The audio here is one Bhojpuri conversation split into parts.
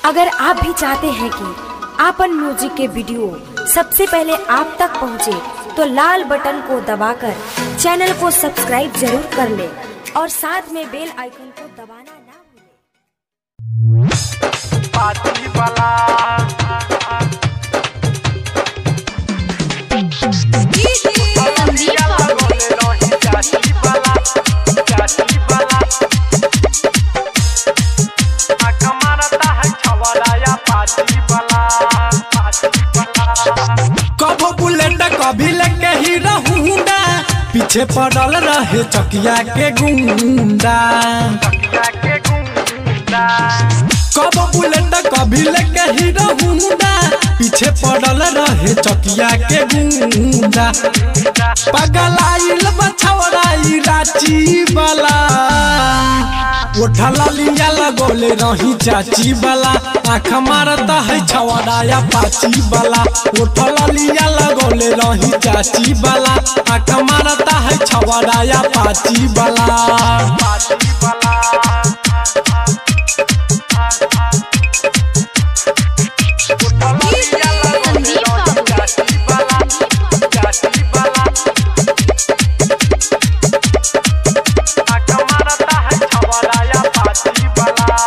अगर आप भी चाहते हैं कि आपन म्यूजिक के वीडियो सबसे पहले आप तक पहुंचे, तो लाल बटन को दबाकर चैनल को सब्सक्राइब जरूर कर ले और साथ में बेल आइकन को दबाना ना भूलें। पार्टी वाला संदीप बोले रही चाची वाला चाची वाला आका मारता है छवराया पार्टी वाला पार्टी वाला कबो बुलेट कभी लेके ही रहूंगा पीछे पड़ल रहे चकिया के गुंडा तकिया के गुंडा कबो बुलेट कभी लेके ही रहूंगा पीछे पड़ल रहे चकिया के गुंडा पगलाइल बछौराई राची वाला उठला लिया लगोले रही चाची वाला आँख मारता है छवड़ाया पाची वाला उठला लिया लगोले रही चाची वाला आँख मारता है छवड़ाया पाची वाला पार्टी वाला संदीप बाबू चाची वाला चाची वाला आका मारता है छवराया पार्टी वाला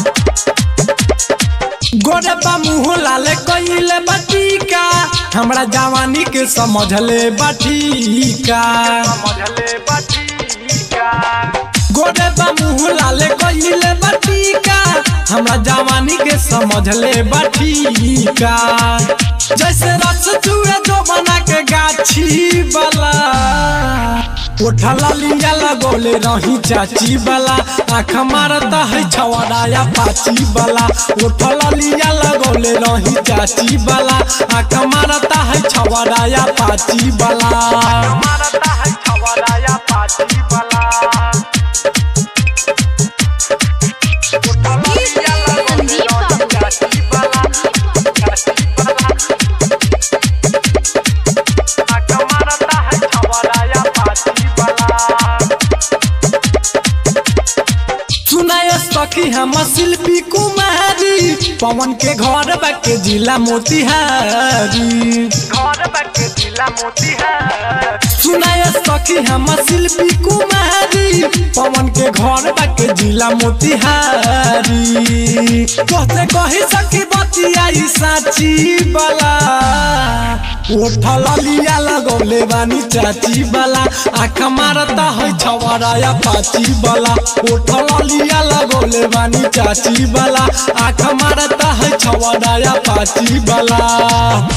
गोरे बा मुँह लाले कइले बटीका हमरा जवानी के समझले बटीका समझले बटीका गोरे बा मुँह लाले कइले बटीका हमरा जवानी के समझले बटीका जैसे रस चूहे जो बना के गाछी वाला उठला लिया लगोले रही चाची वाला आँख मारता है छवड़ाया पाची वाला उठला लिया लगोले रही चाची वाला आँख मारता है छवड़ाया पाची वाला मारता है छवराया पार्टी वाला संदीप बाबू चाची वाला चाची वाला आका मारता है छवराया पार्टी वाला सुनाय सखी हम शिल्पी कुमारी पवन के घर बाके जिला मोतिहारी घर बाके जिला मोतीहार सुनाय सखी हम शिल्पी कुमारी पवन के घर बाके जिला मोतिहारी कहते कही सखी बतियाई साची वाला उठल लिया लगौले बानी चाची वाला आँख मारता है छवराया पाची वाला उठल लिया लगौले बानी चाची वाला आँख मारता है छवराया पाची वाला